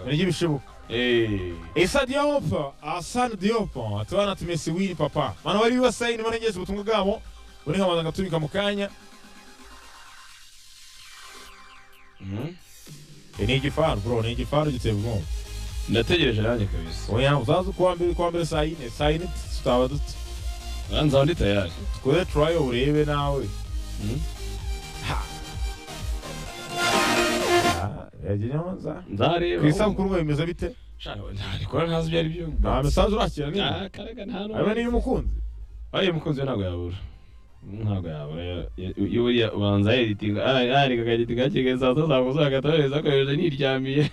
ry'ibishoboka Issa Diop Hassan Diop tubana tumesiwiri papa mana bari basayini barengeze ubutumwa bwabo buri nkamaza ngatumika mu kanya Eh, ni igifaru bro ni igifaru giteye ubwoba ndategereje nanjye kabisa oya uzaza ukuwa mbere ukuwa mbere saa yine saa yine tutaba dute Ah, nzaba ndi tayari twe turayo urebe nawe Mm. Ha. Ah, yagiye nza ku nzareba isabukuru mwe bimeze bite Shana, ntabikora ntazi ibyo ari byo nta mesaje urakira Ah, nini karaga nta n'umwe. harimo n'iyo umukunzi Ayo umukunzi we ntabwo yabura ntabwo yabura Ya- ya- ya- buriya ubanza yeditinga yareka akagitinga hakiri saa sita saa kuzura agatohereza akoresheje niryamiye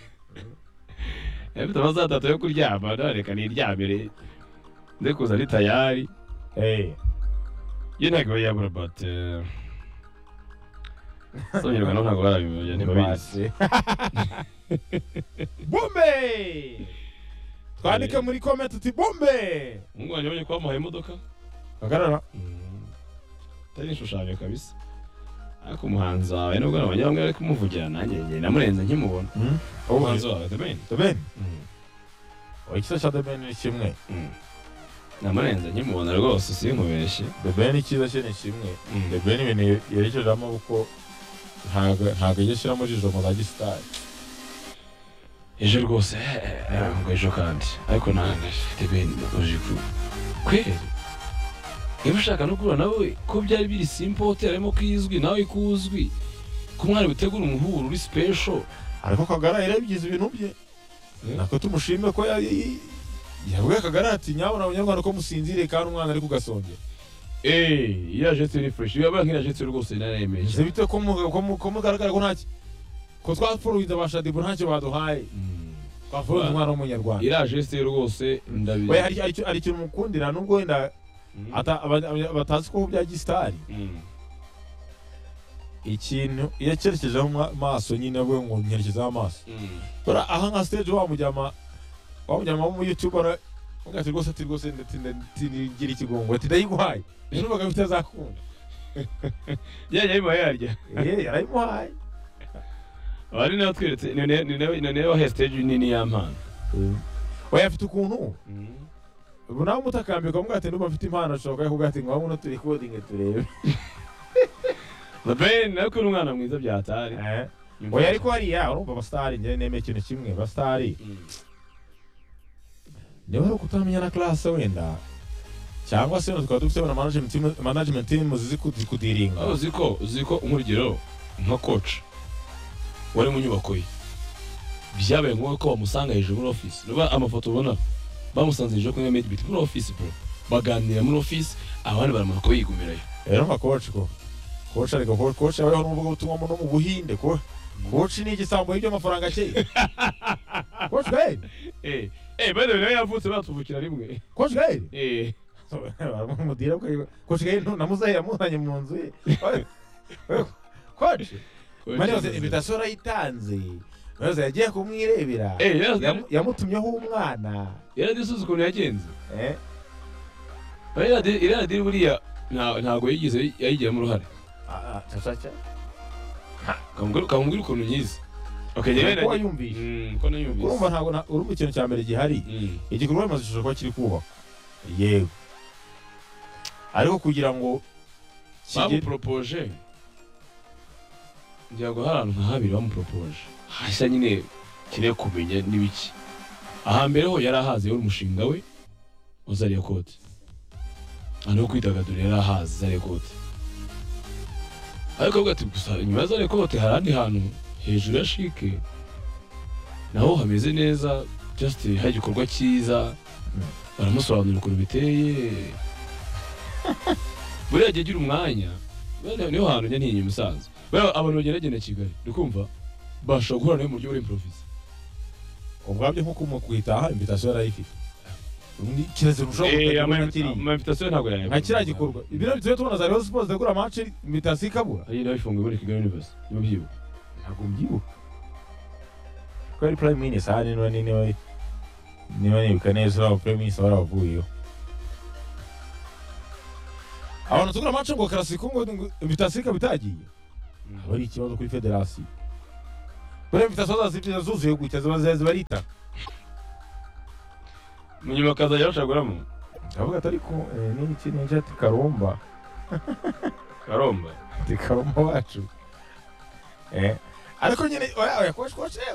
afite amasaha atatu yo kuryama ntareka niryamire nze kuza ari tayari Eh, yo ntabwo iba yabura but eh, sonyirwa no ntabwo barabimenya basi. ntibabizi bumbe twandike muri comment uti bumbe umuhungu wanjye abonye ko bamuhaye imodoka hagarara atari ishushanyo kabisa ariko umuhanzi wawe nubwo nabonye bamwe bari kumuvugira nanjye njye namurenze nkimubona umuhanzi wawe the man debeni Mm. ikisa cya debeni ni kimwe Mm. namurenze nkimubona rwose sinkubeshye debeni icyiza cye ni kimwe debeni ibintu yerekejeho amaboko ntago ntago ajya ashyiramo ijisho mu za gisitari ejo rwose ngo ejo kandi ariko nanjye ben uje ku kweri niba ushaka no guhura nawe ko byari biri simple hotel harimo ko izwi nawe ko uzwi ko umwari utegura umuhuro uri special ariko kagara yarebyize ibintu bye Eh. nako tumushime ko ya- i- yabwiye kagara ati nyabona abanyarwanda ko musinziriye kandi umwana ari kugasongera eee iyo ajetse ni fresh iyo banki ajetse rwose narayemeje bize bite ko mu- ko mu- ko mugaragara ko ntacyo ko twafuruhiza ba shadibu ntacyo baduhaye twafuruhiza umwana w'umunyarwanda iriya jeste rwose ndabizi Oya, hari- hari icyo- hari ikintu mukundira nubwo wenda Mm. ata- aba- aba- batazi ko bya gisitari Mm. ikintu iyo acyerekejeho ama- amaso nyine we ngo nyerekezeho amaso Mm. bora aha nka stage wamujyama wamujyama mu YouTube ara ugati rwose ati rwose ndatigira ikigongo ati ndayiguhaye nubaga bitazakunda yajya arimo yarya eh yarayimuhaye abari nawe tweretse ni nayo- ni nayo- ni nayo wahaye stage nini y'ampano oya afite ukuntu ubu nawe umutakambika mubwira ati ndumva mfite impano ashobora kuba yakubwira ati ngaho uno turi kodinge turebe the ben nawe ko uri umwana mwiza byatari Eh, oya ariko hariya urumva abasitari njye nemeye ikintu kimwe abasitari niba ari ukutamenya na classe wenda cyangwa se wenda tukaba dufite na management team management team zizi kudi- kudiringa aho uzi ko uzi ko nk'urugero nka coach wari mu nyubako ye byabaye ngombwa ko bamusanga hejuru muri office niba amafoto ubona bamusanze hejuru kuri made bit muri office bro baganira muri office abandi baramanuka bigumirayo rero nka coach ko coach ariko ko coach abayeho n'uvuga ubutumwa no mu buhinde ko coach ni igisambo y'ibyo amafaranga cye coach gael eh eh by the way nawe yavutse batuvukira rimwe coach gael eh baramumudira bwa- coach gael namuzaye yamuzanye mu nzu ye coach mani yose invitation arayitanze maze yagiye kumwirebera eh yari Yamu- yamutumyeho umwana yari asuze ukuntu yagenze eh iriya diri buriya nta- ntabwo yigeze yayigiramo uruhare ah, ah, cha, cha, cha. kamubwira kamubwira ukuntu nyizi okay njyewe Uko nanjye- wayumvishe. Mm, ko nayumvise urumva ntabwo na- urumva ikintu cya mbere gihari Mm, igikorwa remezo gishobora kuba kiri kubakwa yego ariko kugira ngo kigere bamuporopoje ngira ngo hari ahantu nka habiri bamuporopoje hashya nyine kirere kumenya n'ibiki ahambere ho yari ahazi yari umushinga we wa zariya kote ahantu ho kwidagadura yari ahazi zariya kote ariko avuga ati gusa inyuma ya zariya kote hari ahandi hantu hejuru ya shike naho hameze neza just hari igikorwa cyiza baramusobanurira ukuntu biteye buriya gihe ugira umwanya buriya niho hantu njya ntinya umusaza buriya abantu bagenda bagenda kigali ndikumva bashobora guhura nawe mu buryo buri improvize ubwabyo nko kumukwitaha invitation arayifite Undi kirazira ushobora kutagira uwo yakiriye. amavitasiyo ntabwo yari nka kiriya gikorwa ibiro biteye tubona za Rayon Sports zegura match invitation ikabura hari nawe ifunguye muri kigali universe niba byibuka ntabwo mbyibuka ko ari prime minister ahari niba ni- niba niba nibuka neza uriya prime minister barabavuyeho abantu tugura match ngo karasiko ngo invitation ikaba itagiye aba ari ikibazo kuri federasiyo buriya imvitasiyo zazibwira zuzuye gutya ziba ziba ziba ari itaka munyuma akazajya bashaguramo ndavuga ati ariko eh, ni iki ni ati karumba karomba ati karumba wacu Eh, ariko nyine oya oya kuba- kuba-